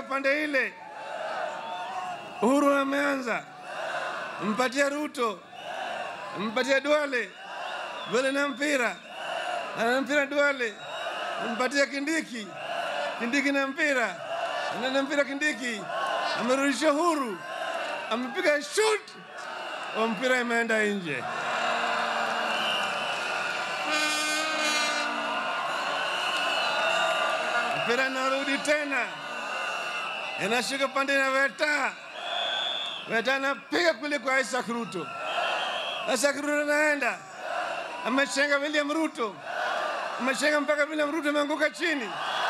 pande ile. Uhuru ameanza, mpatie Ruto, mpatie Duale, Duale na mpira, ana mpira Duale, mpatie Kindiki, Kindiki na mpira, ana mpira Kindiki, amerudisha Uhuru, amepiga shoot, wa mpira imeenda nje. mpira narudi tena, inashuka pande na Weta. Weta anapiga kule kwa Isaac Ruto. Isaac Ruto anaenda amechenga William Ruto, amechenga mpaka William Ruto ameanguka chini.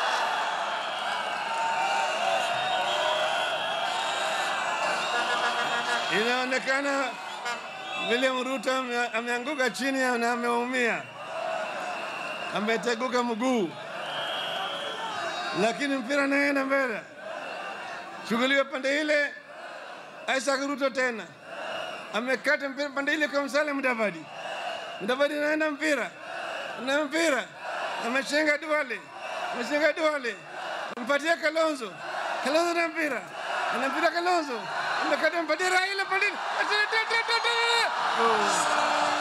Inaonekana William Ruto ame- ameanguka chini na ameumia, ameteguka mguu lakini mpira naenda mbele, shughuliwa pande ile. Isaac Ruto tena amekata mpira pande ile kwa Musalia Mudavadi. Mudavadi naenda mpira na mpira ameshenga Duale, ameshenga Duale, mpatia Kalonzo, Kalonzo na mpira ana mpira Kalonzo amekata mpatia Raila pande ile. Oh.